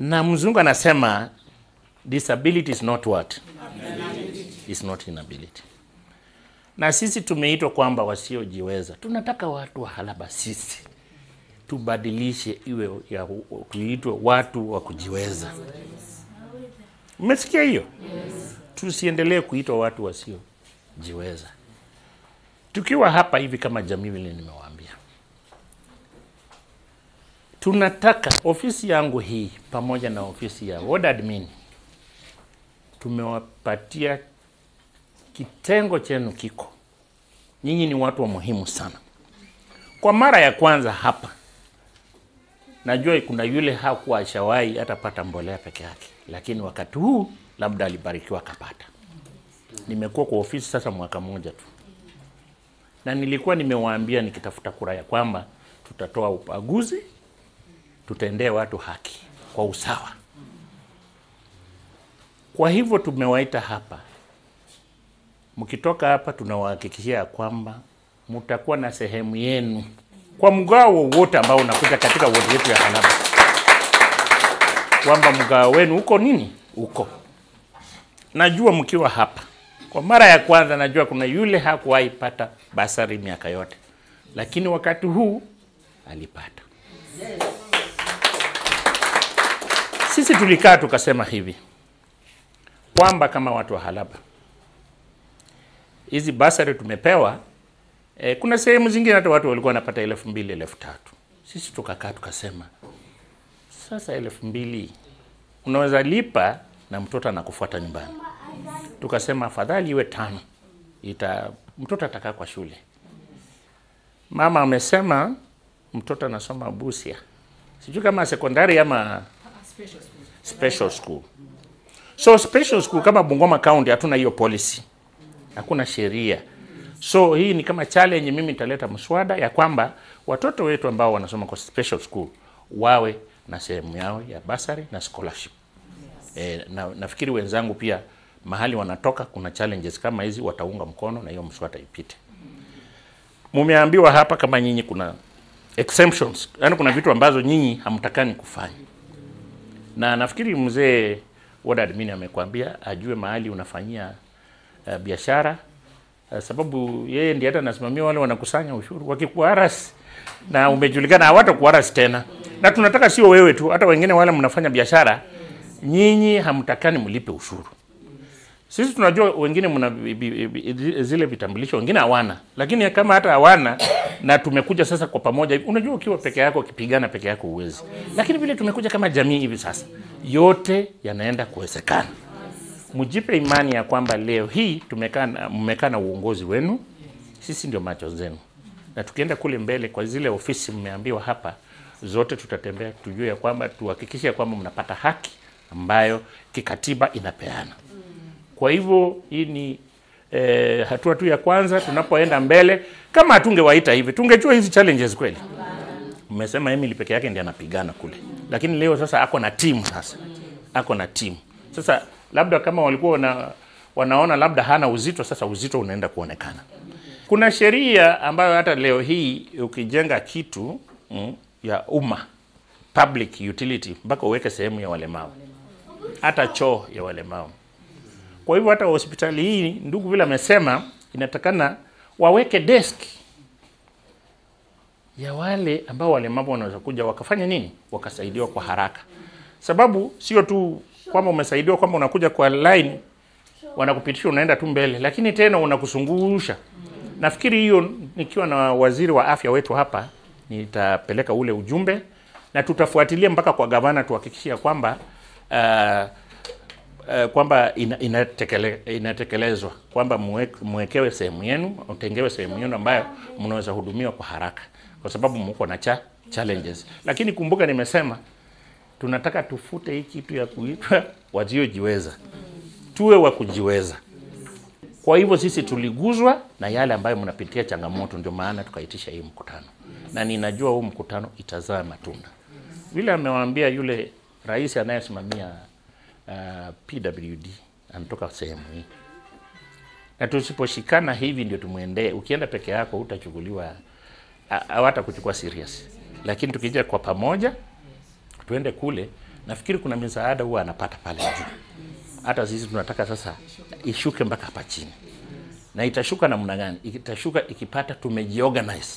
na mzungu anasema disability is not what is not inability na sisi tumeitwa kwamba wasiojiweza tunataka watu wa halaba sisi tubadilishe iwe ya tuitwe watu wa kujiweza umesikia hiyo tusiendelee kuitwa watu wasiojiweza tukiwa hapa hivi kama jamii vile nimewaambia tunataka ofisi yangu hii pamoja na ofisi ya ward admin tumewapatia kitengo chenu kiko nyinyi ni watu wa muhimu sana kwa mara ya kwanza hapa najua kuna yule hakuwa ashawahi hatapata mbolea peke yake lakini wakati huu labda alibarikiwa akapata nimekuwa kwa ofisi sasa mwaka mmoja tu na nilikuwa nimewaambia nikitafuta kura ya kwamba tutatoa ubaguzi tutendee watu haki kwa usawa kwa hivyo tumewaita hapa mkitoka hapa tunawahakikishia ya kwamba mtakuwa na sehemu yenu kwa mgao wowote ambao unakuja katika wodi yetu ya Halaba, kwamba mgao wenu uko nini, uko najua mkiwa hapa kwa mara ya kwanza, najua kuna yule hakuwahi pata basari miaka yote, lakini wakati huu alipata. Sisi tulikaa tukasema hivi kwamba kama watu wa Halaba hizi basari tumepewa e, kuna sehemu zingine hata watu walikuwa wanapata elfu mbili elfu tatu sisi tukakaa tukasema sasa elfu mbili unaweza lipa na mtoto anakufuata nyumbani tukasema afadhali iwe tano ita mtoto atakaa kwa shule mama amesema mtoto anasoma busia sijui kama sekondari ama special school so special school kama bungoma county hatuna hiyo policy hakuna sheria so hii ni kama challenge mimi nitaleta mswada ya kwamba watoto wetu ambao wanasoma kwa special school wawe na sehemu yao ya basari na scholarship e, na, nafikiri wenzangu pia mahali wanatoka kuna challenges kama hizi wataunga mkono na hiyo mswada ipite mumeambiwa hapa kama nyinyi kuna exemptions yaani kuna vitu ambazo nyinyi hamtakani kufanya na nafikiri mzee ward admin amekwambia ajue mahali unafanyia uh, biashara uh, sababu yeye ndiye hata anasimamia wale wanakusanya ushuru wakikuaras na umejulikana hawatakuaras tena na tunataka sio wewe tu hata wengine wale mnafanya biashara nyinyi hamtakani mlipe ushuru sisi tunajua wengine mna bi- bi- bi- zile vitambulisho wengine hawana lakini kama hata hawana na tumekuja sasa kwa pamoja hivi unajua ukiwa peke yako ukipigana peke yako uwezi lakini vile tumekuja kama jamii hivi sasa yote yanaenda kuwezekana mjipe imani ya kwamba leo hii tumekaa na- mmekaa na uongozi wenu sisi ndio macho zenu na tukienda kule mbele kwa zile ofisi mmeambiwa hapa zote tutatembea tujue ya kwamba tuhakikishe ya kwamba mnapata haki ambayo kikatiba inapeana kwa hivyo hii ni eh, hatua tu ya kwanza tunapoenda mbele kama hatungewaita hivi tungejua hizi challenges kweli mmesema Emily peke yake ndiye anapigana kule lakini leo sasa ako na timu sasa ako na timu sasa labda kama walikuwa wana, wanaona labda hana uzito sasa uzito unaenda kuonekana kuna sheria ambayo hata leo hii ukijenga kitu mm, ya umma public utility mpaka uweke sehemu ya walemavu hata choo ya walemavu kwa hivyo hata hospitali hii ndugu vile amesema inatakana waweke desk ya wale ambao walemavu wanaweza kuja wakafanya nini wakasaidiwa kwa haraka sababu sio tu kwamba umesaidiwa kwamba unakuja kwa line wanakupitisha unaenda tu mbele lakini tena unakusungusha nafikiri hiyo nikiwa na waziri wa afya wetu hapa nitapeleka ule ujumbe na tutafuatilia mpaka kwa gavana tuhakikishia kwamba uh, uh, kwamba ina, inatekele, inatekelezwa kwamba muwe- muwekewe sehemu yenu utengewe sehemu yenu ambayo mnaweza hudumiwa kwa haraka kwa sababu mko na cha, challenges lakini kumbuka nimesema tunataka tufute hii kitu ya kuitwa wasiojiweza tuwe wa kujiweza kwa hivyo sisi tuliguzwa na yale ambayo mnapitia changamoto ndio maana tukaitisha hii mkutano na ninajua huu mkutano itazaa matunda vile amewaambia yule rais anayesimamia uh, pwd anatoka sehemu hii na tusiposhikana hivi ndio tumwendee ukienda peke yako utachukuliwa hawata kuchukua serious lakini tukija kwa pamoja tuende kule nafikiri kuna misaada huwa anapata pale juu. Hata sisi tunataka sasa ishuke mpaka hapa chini, na itashuka namna gani? Itashuka ikipata tumejiorganize.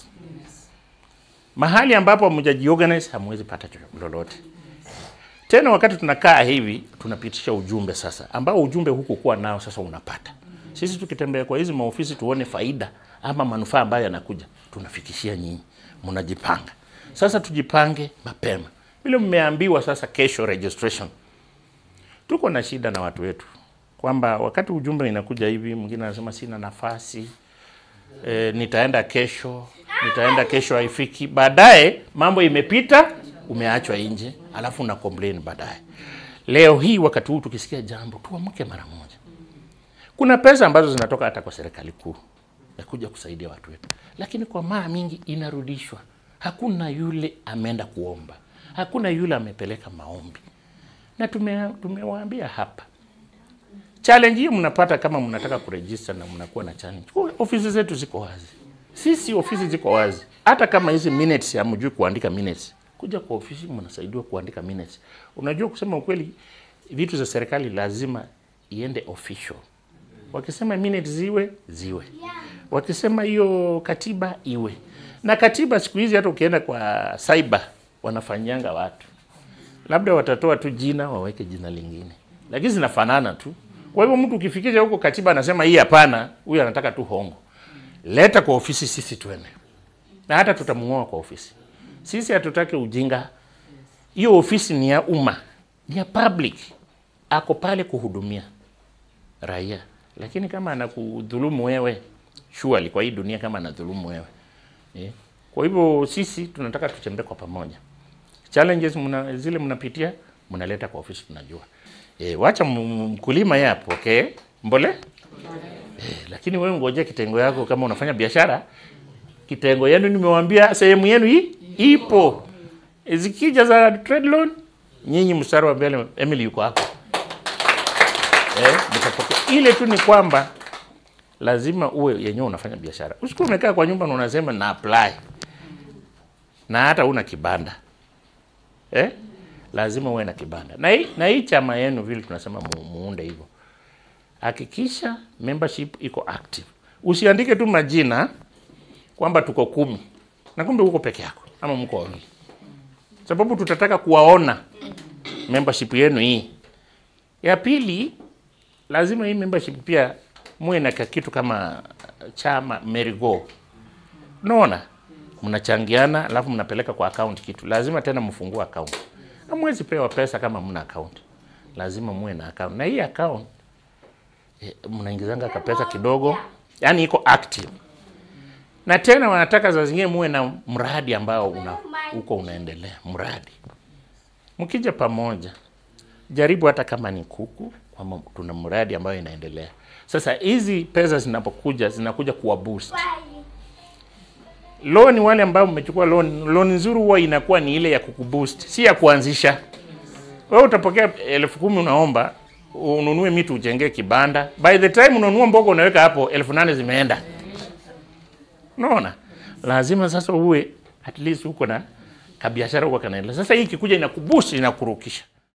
Mahali ambapo hamjajiorganize hamwezi pata lolote tena. Wakati tunakaa hivi, tunapitisha ujumbe sasa, ambao ujumbe huku kuwa nao sasa unapata. Sisi tukitembea kwa hizi maofisi tuone faida ama manufaa ambayo yanakuja, tunafikishia nyinyi, mnajipanga sasa. Tujipange mapema vile mmeambiwa. Sasa kesho registration, tuko na shida na watu wetu kwamba wakati ujumbe inakuja hivi, mwingine anasema sina nafasi e, nitaenda kesho, nitaenda kesho, haifiki. Baadaye mambo imepita, umeachwa nje, alafu una complain baadaye. Leo hii wakati huu tukisikia jambo, tuamke mara moja. Kuna pesa ambazo zinatoka hata kwa serikali kuu ya kuja kusaidia watu wetu, lakini kwa mara mingi inarudishwa. Hakuna yule ameenda kuomba, hakuna yule amepeleka maombi, na tume tumewaambia hapa challenge hii mnapata kama mnataka kuregister na mnakuwa na challenge. Ofisi zetu ziko wazi, sisi ofisi ziko wazi. Hata kama hizi minutes hamjui kuandika minutes, kuja kwa ofisi mnasaidiwa kuandika minutes. Unajua, kusema ukweli, vitu za serikali lazima iende official. Wakisema minutes ziwe ziwe, wakisema hiyo katiba iwe na katiba. Siku hizi hata ukienda kwa cyber wanafanyanga watu, labda watatoa tu jina waweke jina lingine, lakini zinafanana tu. Kwa hivyo mtu ukifikisha huko katiba anasema hii hapana, huyu anataka tu hongo, leta kwa ofisi, sisi twende na hata tutamng'oa kwa ofisi. Sisi hatutaki ujinga. Hiyo ofisi ni ya umma, ni ya public, ako pale kuhudumia raia. Lakini kama anakudhulumu wewe, surely kwa hii dunia, kama anadhulumu wewe eh. Kwa hivyo sisi tunataka tutembee kwa pamoja. Challenges muna, zile mnapitia mnaleta kwa ofisi, tunajua E, wacha mkulima yeye apokee okay, mbole e, lakini wewe ngoja kitengo yako. Kama unafanya biashara, kitengo yenu nimewaambia sehemu yenu hii ipo. E, zikija za trade loan, nyinyi mstari wa mbele. Emily yuko hapo e, mtapokea. Ile tu ni kwamba lazima uwe yenyewe unafanya biashara, usikuwa umekaa kwa nyumba na unasema na apply na hata una kibanda eh? lazima uwe na kibanda na hii na hii chama yenu vile tunasema mu, muunde hivyo. Hakikisha membership iko active, usiandike tu majina kwamba tuko kumi na kumbe uko peke yako ama mko wawili, sababu tutataka kuwaona membership yenu hii. Ya pili, lazima hii membership pia muwe na kitu kama chama merigo, unaona, mnachangiana alafu mnapeleka kwa account kitu, lazima tena mfungue account Hamwezi pewa pesa kama mna account, lazima muwe na account. Na hii account e, mnaingizanga ka pesa kidogo, yani iko active. Na tena wanataka za zingine muwe na mradi ambao una, uko unaendelea mradi. Mkija pamoja, jaribu hata kama ni kuku, kwamba tuna mradi ambayo inaendelea. Sasa hizi pesa zinapokuja zinakuja kuwa boost loan wale ambao mmechukua loan, loan nzuri huwa inakuwa ni ile ya kukuboost, si ya kuanzisha. Wewe utapokea elfu kumi unaomba ununue miti ujengee kibanda, by the time unanunua mboga unaweka hapo elfu nane zimeenda. Unaona, lazima sasa uwe at least uko na kabiashara huko kanaendelea. Sasa hii ikikuja inakuboost, inakurukisha